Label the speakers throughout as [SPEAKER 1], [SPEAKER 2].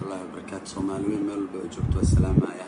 [SPEAKER 1] barakaatu soomaaliweyn meel walba ay joogto assalaamaya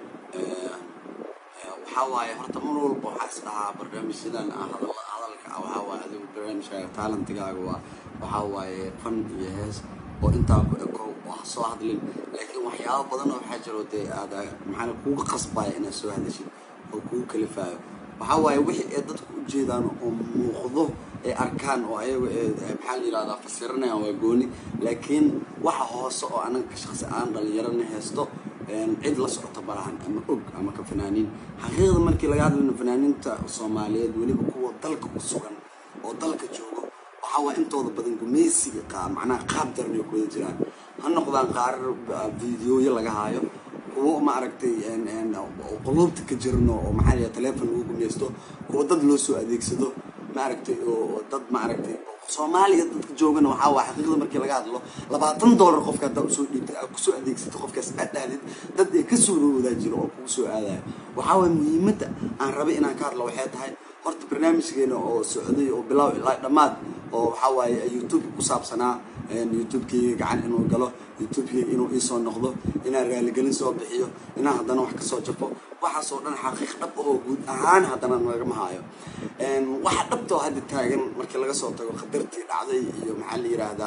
[SPEAKER 1] waxaa waaye horta mar walba waxaa is dhahaa barnaamijyadan ah hadal- hadalka ah waxaa waaye adigu barnaamijkaaga taalantigaaga waa waxaa waaye fan iyo hees oo intaa ku eko oo ha soo hadlin laakiin waxyaabo badan oo waxaa jiro dee aad maxaana kuuga qasbaya inaad soo hadashid oo kugu kalifaayo waxaa waaye wixii ay dadku u jeedaan oo muuqdo ay arkaan oo ayaga ee maxaa la yidhahdaa fasiranayaan waa gooni laakiin waxa hoose oo anaga shaqsi aan dhalinyarana haysto cid la socota malahan ama og ama ka fanaaniin xaqiiqda markii laga hadlayno fanaaniinta soomaaliyeed weliba kuwa dalka ku sugan oo dalka joogo waxaa waa intooda badan gumaysiga qaa macnaha qaab daran ay kuwada jiraan ha noqdaan qaarar videoyo laga haayo kuwo maaragtay quluubta ka jirno oo maxaa la teleefon lagu gumaysto kuwo dad loo soo adeegsado maaragtay oo dad maaragtay soomaaliya dadka joogana waxaa waa xaqiiqda markii laga hadlo labaatan dollar qofka haddaa usoo dhiibtay aad kusoo adeegsatay qofkaas aad dhahdid dad ay kasoo roodaa jiro oo kugu soo aadaya waxaa waaya muhiimadda aan rabay inaan ka hadlo waxay tahay horta barnaamijkeena oo socday oo bilaaw ilaa dhammaad oo waxaa waaye youtube ku saabsanaa youtubekeyga gacan inuu galo youtubekeyga inuu iisoo noqdo inaan raaligelin soo bixiyo inaan haddana wax kasoo jafo waxaasoo dhan xaqiiq dhab oo guud ahaan haddana nagama haayo waxa dhabtoo hadda taagan markii laga soo tago khatartii dhacday iyo maxaa la yiraahdaa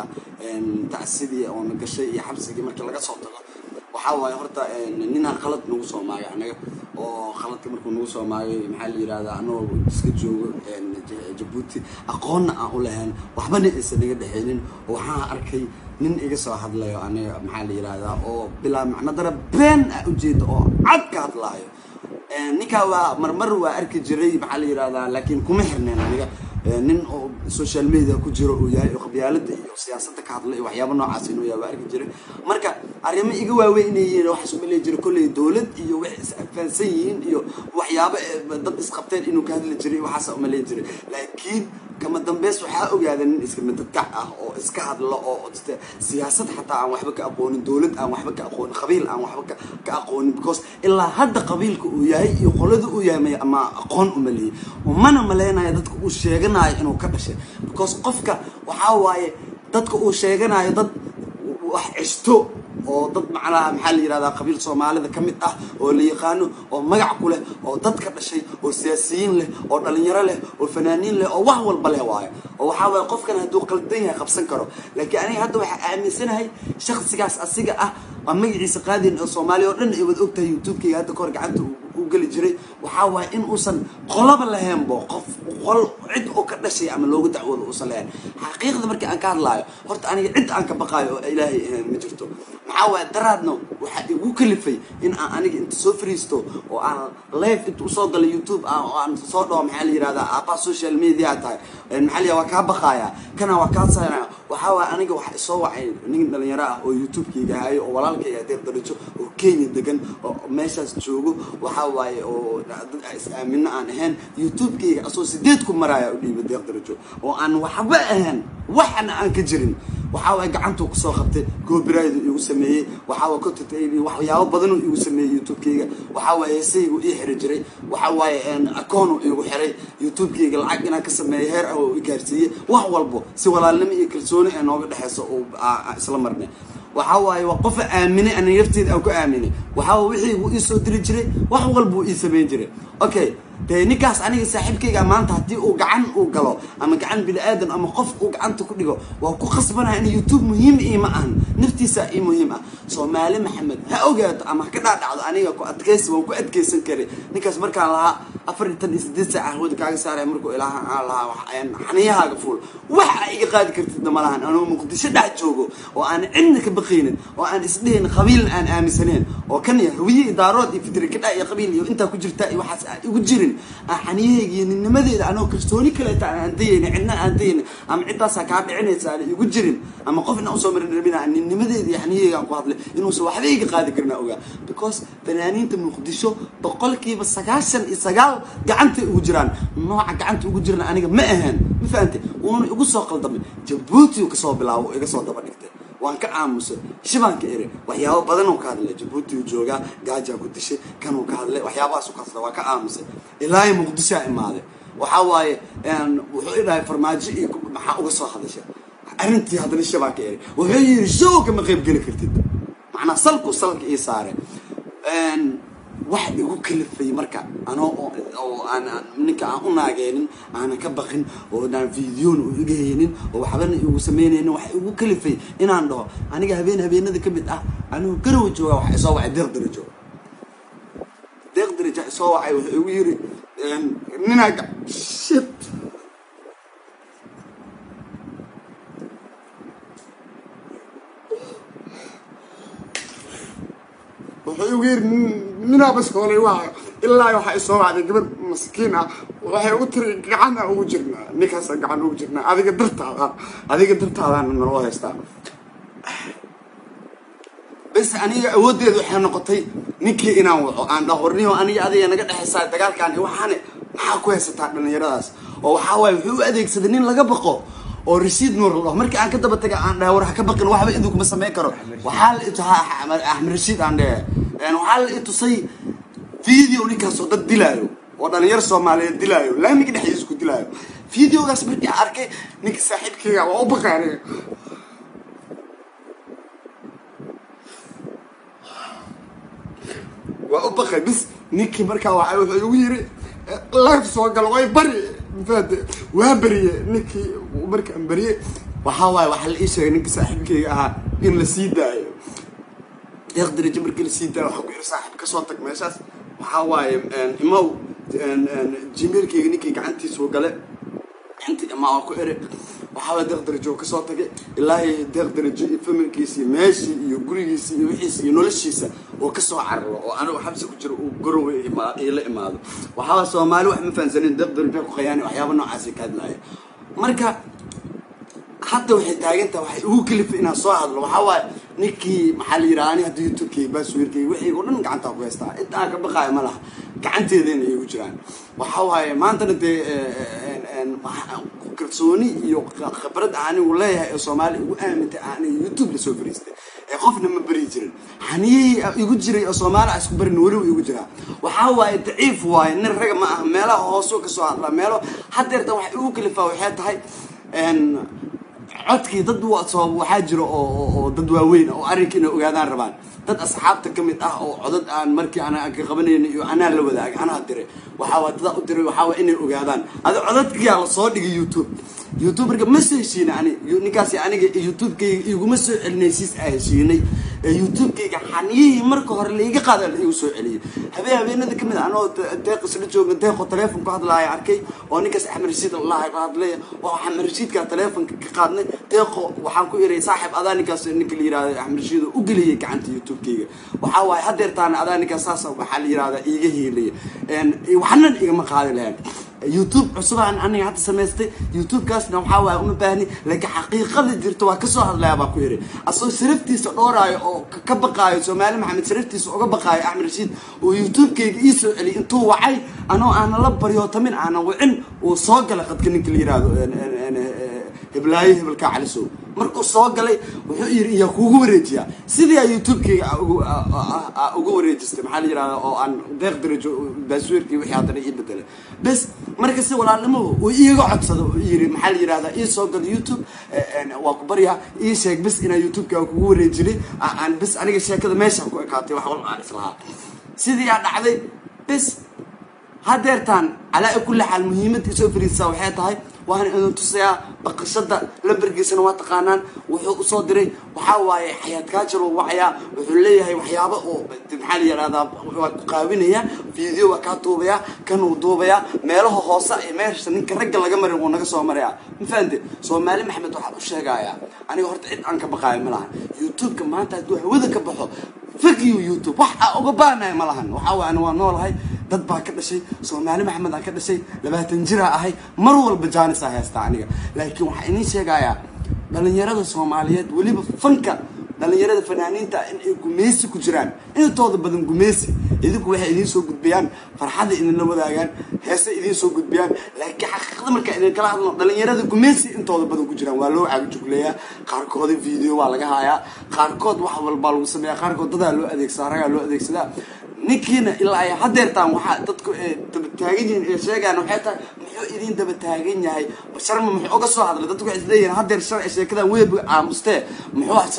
[SPEAKER 1] tacsidii oona gashay iyo xabsigii markii laga soo tago waxaa waaye horta ninaa khalad nagu soo maagay anaga oo khaladka markuu nagu soo maagay maxaa la yirahdaa anagoo iska joogo jabuuti aqoonna aan u lahayn waxbana aysan naga dhexaynin oo waxaan arkay nin iga soo hadlayo aniga maxaa la yirahdaa oo bilaa macno dara been ah ujeeda oo cad ka hadlaayo ninkaa waa marmar waa arki jiray maxaa la yirahdaa laakiin kuma xirneen aniga nin oo social media ku jiro uu yahay oo qabyaalada iyo siyaasadda ka hadla iyo waxyaaba noocaas inuu yahay waa arki jiray marka arrimo iga waaweyn inay yihiin waxaas uma leeyi jiray kolley dowlad iyo wax is-afaansan yihiin iyo waxyaabo dad isqabteen inuu ka hadli jiray waxaasa uma leeyi jiray laakiin kama dambeys waxaa ogaada nin iska madadkac ah oo iska hadlo oo siyaasad xataa aan waxba ka aqoonin dowlad aan waxba ka aqoonin qabiil aan waxba ka aqoonin because ilaa hadda qabiilka uu yahay iyo qolada uu yahay ma aqoon uma leeyi mana maleynayo dadka uu sheeganayo inuu ka dhashay because qofka waxaa waaye dadka uu sheeganayo dad wax ceshto oo dad macnaha maxaa la yirahdaa qabiil soomaalida ka mid ah oo la yaqaano oo magac ku leh oo dad ka dhashay oo siyaasiyiin leh oo dhalinyaro leh oo fanaaniin leh oo wax walba leh waayo oo waxaa waaye qofkan hadduu qaldan yahay qabsan karo laakiin aniga hadda waxaa aaminsanahay shaksigaas asiga ah waa magaciisa qaadin oo soomaaliya oo dhan ay wada ogtahay youtubekeyga hadda kahor gacanta u geli jiray waxaa waaye in uusan qolaba lahaynbo qof qol cid oo ka dhashay ama loogu dacwoodo uusan lahayn xaqiiqda markii aan ka hadlaayo horta aniga cid aan ka baqaayo oo ilaahay ahayn ma jirto maxaa waaye daraadna waxaa igu kalifay in aan aniga inta soo fariisto oo aan live inta usoo galo youtube oo aan soo dhaho maxaa la yirahdaa aabaa social media tahay maxaa la waa kaa baqaaya kana waa kaa saaraya waxaa waaye aniga waxa isoo wacay nin dhalinyaro ah oo youtubekeyga hayo oo walaalkayga adeer darajo oo kenya degan oo meeshaas joogo waxaa waaye oo dad is-aamino aan ahayn youtubekeyga asoo sideed ku maraya u dhiibay deeq darajo oo aan waxba ahayn waxana aan ka jirin waxaa waaye gacantuu kusoo qabtay copyright igu sameeyey waxaa waaye content waxyaabo badanuu igu sameeyey youtubekeyga waxaa waaye heesaygu ii xiri jiray waxaa waaye akoonu igu xiray youtubekeyga lacag inaan ka sameeyo heer ah oo i gaarsiiyey wax walbo si walaalnimo iyo kalsooni ee nooga dhexeyso oo isla marnay waxaa waaye waa qofa aaminay aniga nafteeda aan ku aaminay waxaa wixii wuu ii soo diri jiray wax walba uu ii samayn jiray okay dee ninkaas aniga saaxiibkayga maanta haddii uu gacan uu galo ama gacan bini aadan ama qof uu gacanta ku dhigo waa ku khasbanaha in youtube muhiim iima ahan naftiisa ii muhiim ah soomaali maxamed ha ogaato ama ha ka dhaadhacdo aniga ku adkaysi waan ku adkaysan karay ninkaas markaan lahaa afar iyo tan iyo sideed saac ahwada kaaga saaraya markuu ilaaha aan lahaa xaniyahaaga fuul wax a iga qaadi kartidna ma lahan anuu muqdisho dhex joogo oo aan cidna ka baqaynin oo aan isdhehin qabiilna aan aaminsaneyn oo kan ya hawiye idaarood iyo fitri kadha iyo qabiil iyo intaa ku jirta iyo waxaas aan igu jirin aan xaniyahayga iyo ninnimadeeda anoo kalsooni kaleeta aan dayayna cidna aan dayayna ama ciddaasaa kaa dhicinaysa aan igu jirin ama qofna usoo marin rabina aan ninnimadeeda iyo xaniyahayga aan ku hadlay inuusan waxba iga qaadi karin aan ogaa because fanaaniinta muqdisho boqolkiiba sagaashan iyo sagaal gacantay ugu jiraan nooca gacanta ugu jirana aniga ma ahaan ma fahantay wuuna igu soo qaldamay jabuuti uu kasoo bilaabo iga soo daba dhigtay waan ka aamusay shibaan ka eri waxyaabo badan uu ka hadlay jabuuti uu joogaa gaajaa ku dishay kanuu ka hadlay waxyaabahaas ka hadlay waa ka aamusay ilaahay muqdishaa imaaday waxaa waaye wuxuu idhahay farmaajo iyo maxaa uga soo hadashay arrintii haddana shibaan ka eri wuxuu yidhi show kama qayb geli kartid macnaa salku salka ii saare wax igu kalifay marka anoo oo aan ninka aan u naageenin aanan ka baqin oo aan videona u iga haynin oo waxbana igu sameynaynin wax igu kalifay inaan dhaho aniga habeen habeenada ka mid ah anigu garow jooga waxa isoo wacay deeq darajo deeq darajo isoo wacay wuxuu igu yiri ninaaga shit wuxuu igu yiri ninaa baskoolay waa ilaa waxaa isoo wacday gabadh maskiin ah waxay ugu tiri gacana ugu jirnaa ninkaasa gacan ugu jirnaa adiga dartaada adiga dartaadaana naloo haystaa bes aniga awooddeedu waxay noqotay ninkii inaan waco aan dhahorniyo aniga adiga naga dhexaysaa dagaalkaan waxaane maxaa ku haysataa dhallinyaradaas oo waxaa waaye wuxuu u adeegsaday nin laga baqo oo rasiid nuur la dhaho markii aan ka daba taga aan dhahay war ha ka baqin waxba idinkuma samayn karo waxaa la ituhaa axmed rashiid aan dhehe waxaa la itusay video ninkaas oo dad dilaayo oo dhalinyaro soomaaliyeed dilaayo laamiga dhexdiisa ku dilaayo videogaas markii aan arkay ninka saaxiibkeyga waa u baqay aniga waa u baqay bis ninkii markaa waa wuxuu igu yiri life soo galo way bari mafaade waa beriye ninkii markaan beriye waxaa waaye waxaa la ii sheegay ninka saaxiibkeyga ahaa in la sii daayo deeq darajo markii la sii daayo waxaa ku yiri saaxiib kasoo tag meeshaas waxaa waaye imow jimeelkeyga ninkii gacantiisuu gale inti imaa waa ku ere waxaa waaye deeq darajo kasoo tagay ilaahi deeq darajo iyo familkiisi meeshii iyo gurigiisi iyo wixiisa iyo noloshiisa oo kasoo cararo oo anigu xabsi ku jiro uu garowe ila imaado waxaa waaye soomaali wax ma fahansanin deeq darajo ku qayaani waxyaaba noocaasi ka hadlaaya marka hadda waxay taagantaha waxay ugu kalifay inaan soo hadlo waxaa waaye ninkii maxaa la yidhaha ani hadda youtubekeyga baaswiirkeyga wixii oo dhan gacantaa ku haystaa inta aan ka baqaayo ma laha gacanteedana igu jiraan waxaa waaye maantana dee kalsooni iyo khibrad anigu leeyahay ee soomaali ugu aamintay aniga youtube lasoo fariistay ee qofna ma beri jirin haniyihii igu jiray oo soomaali a isku barin weliba igu jiraa waxaa waaye daciif waaye nin raga ma aha meelaha hoosoo kasoo hadlaa meelo hadeertan waxay igu kalifaa waxay tahay codkii dad waxaa jira oo dad waaweyn oo arrinka inay ogaadaan rabaan dad asxaabta ka mid ah oo codad aan markii aan ka qabanayna iyo anaa la wadaagay anaa diray waxaa waa dadaa u diray waxaa waa inay ogaadaan adi codadkiyaa la soo dhigay youtube youtube marka ma soo heshiina ani ninkaasi aniga youtubekayga iguma soo celinay siis a heshiinay youtubekayga xaniyihii marka hore laiga qaada la igu soo celiyay habeen habeenada kamid anoo deeq isla jooga deeqo teleefon ku hadlaaya arkay oo ninkaas axmed rashiid allaha ka hadlaya oo axmed rashiidka teleefonka ka qaadnay deeqo waxaan ku iray saaxib adaa ninkaas ninka la yirahdo axmed rashiid oo u geliyay gacanta youtubekayga waxaa waaye hadeertaana adaa ninkaas saas waxaa la yirahdaa iiga hiilaya waxna igama qaadi lahayn youtube cusubaan aniga hadda samaystay youtubekaasna waxaa waaye uma baahni laakiin xaqiiqada jirta waa kasoo hadlaya baa ku yiri asagoo sharaftiisa dhowraayo oo ka baqaayo soomaali maxamed sharaftiisa uga baqaayo axmed rashiid oo youtubekayga ii soo celiyay intuu wacay anoo aanan la baryootamin aanan wicin uu soo gala qadka ninka la yirahdo heblaayo hebelkaa calisow markuu soo galay wuxuu yiri iyaa kuugu wareejiyaa sidii aa youtubekayga uga wareejistay maxaa la yirahdaa oo aan deeq darajo baasweerkii wixii haddana ii bedelay bes marka si walaalnimo uu iiga codsado yiri maxaa la yirahdaa ii soo galo youtube waa ku baryaa ii sheeg bes inaa youtubeka kugu wareejinay aan bes aniga sheekada meesha ku ekaatay wax walba aan islahaa sidii aa dhacday bes hadeertaan calaa kulli xaal muhiimadda isoo fariisaa waxay tahay waana idin tusayaa baqashada lambargiisana waa taqaanaan wuxuu usoo diray waxaa waaye xayaad kaajir uu wacayaa wuxuu leeyahay waxyaaba oo maxaa la yihahdaa waa ku qaabinaya video waa kaa duubayaa kanuu duubayaa meelaha hoose ee meesha ninka ragga laga marin wuu naga soo maraya ma fahamte soomaali maxamed waxaan u sheegayaa aniga horta cid aan ka baqaayo ma lahan youtubeka maanta hadduu hawada ka baxo fagiyo youtube wax aa uga baanahay ma lahan waxaa waye ani waa noolahay dad baa ka dhashay soomaali maxamed aan ka dhashay labaatan jiraa ahay mar walba jaanisaa haystaa aniga laakiin waxaa idiin sheegayaa dhalinyarada soomaaliyeed weliba fanka dhalinyarada fanaaniinta in ay gumeysi ku jiraan intooda badan gumeysi idinku waxay idiin soo gudbiyaan farxadda idinla wadaagaan heese idiin soo gudbiyaan laakiin xaqiiqada markaa idinkala hadlo dhalinyarada gumeysi intooda badan ku jiraan waa loo caagijugleeyaa qaarkooda video waa laga hayaa qaarkood wax walbaa lagu sameeyaa qaarkood dadaa loo adeegsadaa ragaa loo adeegsadaa ninkiina ilaa ay hadeertaan waxaa dadku daba taagan yihiin ee sheegaan waxay tahay muxuu idin daba taagan yahay sharma muxuu uga soo hadlay dadku waxay isleeyihiin hadeer sharci sheekadan weeb aamustee muxuu sharmi iyo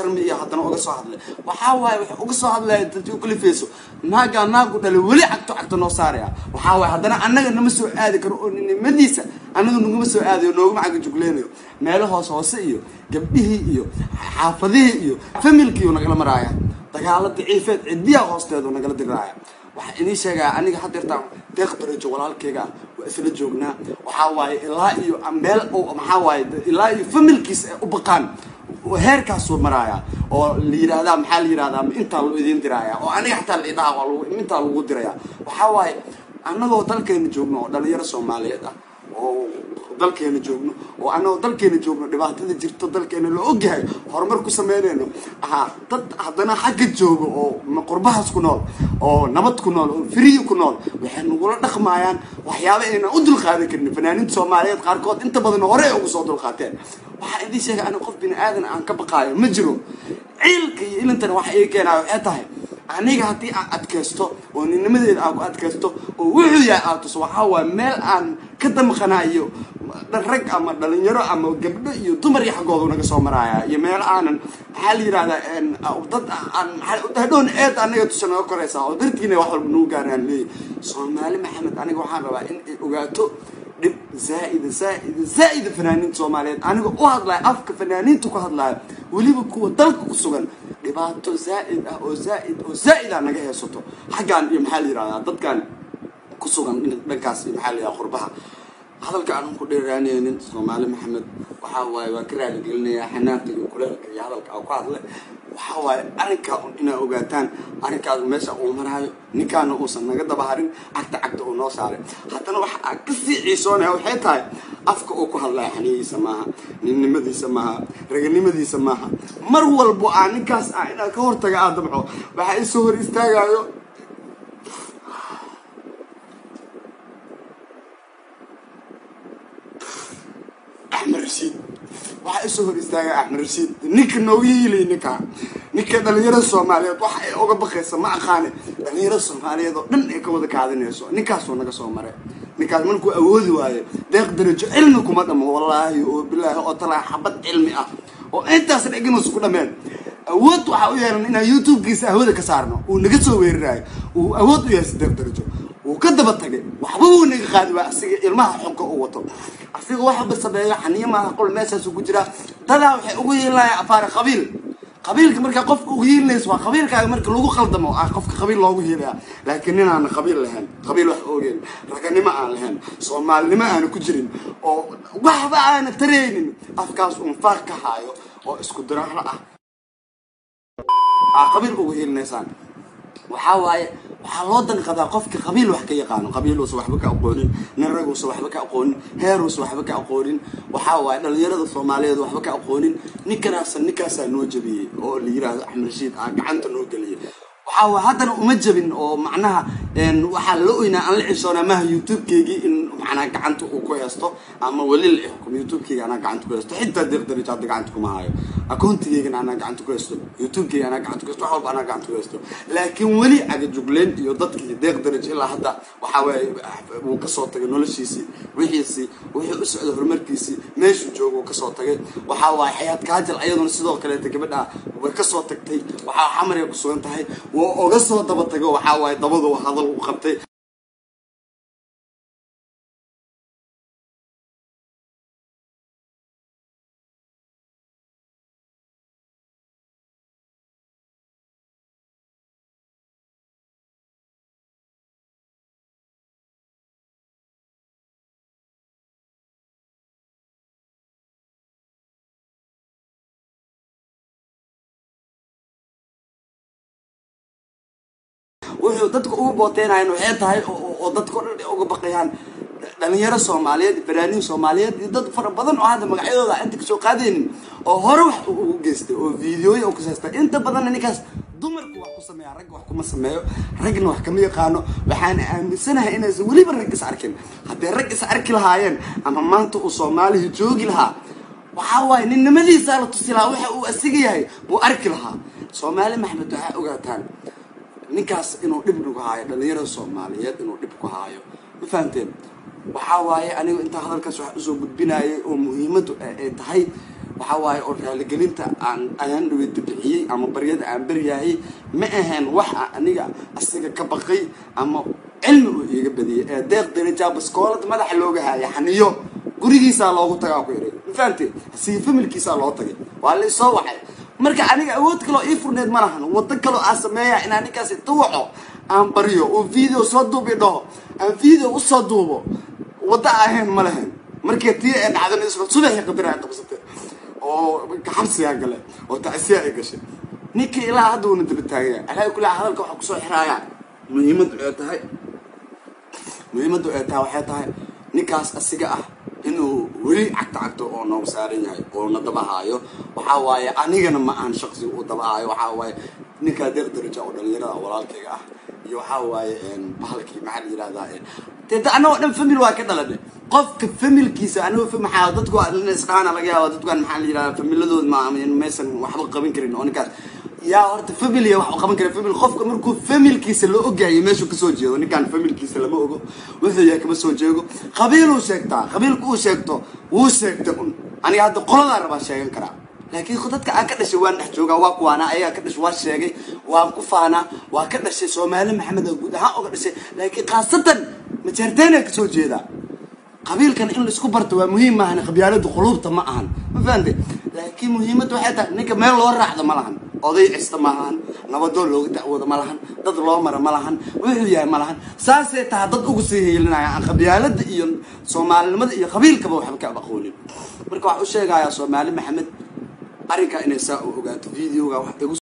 [SPEAKER 1] haddana uga soo hadlay waxaa waaye wax uga soo hadlaya dadkii u kalifayso naagaa naagu dhalay weli cagto cagto noo saaraya waxaa waaye haddana annaga nama soo aadi karo oo ninimadiisa annaga naguma soo aadayo nooguma caga jugleynayo meelo hoos hoose iyo gabdhihii iyo xaafadihii iyo familkiiu nagala maraaya dagaalo daciifeed cidiyaa hoosteedu nagala diraaya waxaa inii sheegaa aniga hadeertaan deeq darajo walaalkeyga ah waa isla joognaa waxaa waaye ilaa iyo meel maxaa waaye ilaa iyo familkiis ay u baqaan heerkaasuu maraaya oo la yidhaahdaa maxaa la yidhahdaa intaa lu idiin diraaya oo aniga xataa la idhaha waa intaa lagu diraya waxaa waaye annagoo dalkeena joogno oo dhalinyaro soomaaliyeed ah oo dalkeena joogno oo annagoo dalkeena joogno dhibaatada jirto dalkeena la ogyahay horumar ku sameynayno ahaa dad haddana xagga jooga oo qurbahaas ku nool oo nabad ku nool oo firiyi ku nool waxay nagula dhaqmaayaan waxyaaba aynan u dulqaadan karin fanaaniinta soomaaliyeed qaarkood inta badan hore ugu soo dulqaateen waxaa idiin sheegay aniga qof bini aadan aan ka baqaayo ma jiro ciilka iyo ilintana waxa ii keenayo waxay tahay aniga haddii aan adkaysto oo ninnimadeeda aan ku adkaysto oo wuxuu yahay aad tuso waxaa waaye meel aan ka damqanayo rag ama dhalinyaro ama gabdho iyo dumar iyo xaggoodu naga soo maraaya iyo meel aanan maxaa la yidhahdaa dad aan hadhown eed anaga tusa naga koraysaa oo dartiina wax walba nagu gaaraan leeyahy soomaali maxamed aniga waxaan rabaa in ay ogaato dhib zaaida zaaida zaaida fanaaniinta soomaaliyeed aniga u hadlayo afka fanaaniinta ku hadlayo weliba kuwa dalka ku sugan dhibaato zaaid ah oo zaaid oo zaaid ah naga heesato xaggaan iyo maxaa la yidhahdaa dadkan ku sugan dhankaas iyo maxaa la yidhahdaa qurbaha hadalka aanan ku dheeraanaynin soomaali maxamed waxaa waaye waa ka raaligelinayaa xanaanka iyo kuleelka iyo hadalka aan ku hadle waxaa waaye arrinkaa un inaa ogaataan arrinkaas meesha uu maraayo ninkaana uusan naga dabaharin cagta cagta uu noo saaray haddana waxa aan kasii ciisoonaya waxay tahay afka uu ku hadlaya xaniyihiisa maaha ninnimadiisa maaha raganimadiisa maaha mar walbo aa ninkaas ah inaan ka hortaga aa damco waxaa isoo hor istaagayo axmed rashiid waxaa isoo hor istaaga axmed rashiid ninka nooga hiilay ninka ninka dhalinyarada soomaaliyeed waxa ay oga baqaysa ma aqaane dhalinyarada soomaaliyeed oo dhan ay ka wada kaadinayso ninkaasoo naga soo maray ninkaas markuu awoodi waayo deeq darajo cilmi kuma dhamo wallaahi oo bilaahi oo talaa xabad cilmi ah oo intaas dheganus ku dhameen awood waxaa u yeelan inaan youtube-kiisa ahwada ka saarno uu naga soo weerarayo uu awood u yeelsa deeq darajo wuu ka daba tagay waxba wuu naga qaadi waa asiga ilmaha xunka u wato asiga waxba sameeyo xaniyo maaha qol meeshaasu ku jiraa dadaa waxay ugu yeelanaya afaare qabiil qabiilka markaa qofka ugu hiilinayso waa qabiilkaaga marka lagu qaldamo ah qofka qabiil loogu hiilaya laakiin nin aana qabiil lahayn qabiil wax ogeyn raganimo aan lahayn soomaalinimo aana ku jirin oo waxba aana taraynin afkaas uun faaq ka haayo oo isku diraahlo ah aa qabiil ugu hiilinaysaan waxaa waaye waxaa loo danqadaa qofka qabiil wax ka yaqaano qabiil uusa waxba ka aqoonin nin rag uusa waxba ka aqoonin heer uusa waxba ka aqoonin waxaa waaye dhalinyarada soomaaliyeed waxba ka aqoonin ninkanaasa ninkaasaa noo jabiyey oo la yiraahdo axmed rashiid aa gacanta noo geliyay waxaa waa haddana uma jabin oo macnaha waxaa la oynaa aan la cishoonaa maha youtube-keygii in macnaha gacanta uu ku heesto ama weli la xukumo youtube-keyga anaa gacanta ku heesto xitaa deeq darajo hadda gacanta kuma hayo akoontigeygana anaa gacanta ku heesto youtube-keyga anaa gacanta ku heesto wax walba anaa gacanta ku heesto laakiin weli agajugleyn iyo dadkii deeq darajo ilaa hadda waxaa waaye wuu kasoo tagay noloshiisii wixiisii wuxuu u socday horumarkiisii meeshuu jooga uu kasoo tagay waxaa waaye xayaad kaajal ayaduna sidoo kaleeta gabadha way kasoo tagtay waxaa xamarya ku sugan tahay waa oga soo daba tago waxaa waaye dabadu hadal u qabtay wuxuu dadka ugu booteynayan waxay tahay oo dadka o dhan ay uga baqayaan dhalinyaro soomaaliyeed fanaaniin soomaaliyeed iyo dad fara badan oo hadda magacyadooda inta kasoo qaadaynin oo hore wax ugu geystay oo videoya u kasaystay inta badanna ninkaas dumarku wax ku sameeya ragga wax kuma sameeyo raggna wax kama yaqaano waxaan aaminsanahay inaysan weliba rag is arkin hadday rag is arki lahaayeen ama maanta uu soomaalihi joogi lahaa waxaa waaye ninnimadiisaa la tusi lahaa waxa uu asiga yahay buu arki lahaa soomaali maxmed waxaa ogaataan ninkaas inuu dhib nagu haayo dhalinyarada soomaaliyeed inuu dhib ku haayo ma fahamteen waxaa waaye anigu intaa hadalkaas wax usoo gudbinayay oo muhiimadu ay tahay waxaa waaye oo raaligelinta aan ayaan dhaweyta bixiyey ama baryada aan baryahay ma ahayn wax aniga asiga ka baqay ama cilmi uu iiga badiyay ee deeq darajaa baskoolad madaxa looga haaya xaniyo gurigiisaa loogu tagaa ku yidhi ma fahamtee asiga familkiisaa loo tagay waa la isoo wacay marka aniga awood kaloo ii furneed ma lahan wado kaloo aan sameeya inaan ninkaas inta waco aan baryo oo video soo duubi dhaho aan video usoo duubo waddo ahayn ma lahayn markii tii ay dhacdan subaxii qadara ay qabsatay oo xabsigaa gale oo tacsiya ay gashay ninkii ilaa hadda uuna daba taagaya alaa kulaa hadalka waxaa kusoo xiraaya muhiimaddu ay tahay muhiimaddu ay tahay waxay tahay ninkaas asiga ah inuu weli cagto cagto oo nooga saaran yahay oo na dabahaayo waxaa waaye anigana ma ahan shaqsi uu dabahaayo waxaa waaye ninkaa deeq daraja oo dhalinyarada walaalkayga ah iyo waxaa waaye bahalkii maxaa la yirahdaa dee da annagoo dhan famil waa ka dhalane qofka familkiisa anigoo maxaa dadku isdhaana laga yaaba dadkan maxaa la yirahdaa familadooda ma maysan waxba qaban karin oo ninkaas yaa horta familiya wax qaban kara famil qofka markuu familkiisa la ogaayo meeshuu kasoo jeedo ninkaan familkiisa lama ogo wuxuu yahay kama soo jeego qabiiluu sheegtaa qabiilka uu sheegto wuu sheegta un aniga hadda qoladaa rabaa sheegan karaa laakiin dadka aan ka dhashay waan dhex joogaa waa kuwaana ayagaa ka dhashay waa sheegay waan ku faanaa waa ka dhashay soomaali maxamed guud ahaan oga dhashay laakiin khaasatan majeerteena kasoo jeedaa qabiilkan in laisku barto waa muhiim maahan qabyaalada quluubta ma ahan ma fahamte laakiin muhiimadda waxay tahay ninka meel loo raacdo ma lahan oday cista ma lahan nabadoo looga dacwooda ma lahan dad loo mara ma lahan wuxuu yahay ma lahan saasay tahay dad ugu sii heelinaya aan qabyaalada iyo soomaalinimada iyo qabiilkaba waxba ka aqoonin marka waxaa u sheegayaa soomaali maxamed arrinkaa inay saa u ogaato videoga wax igu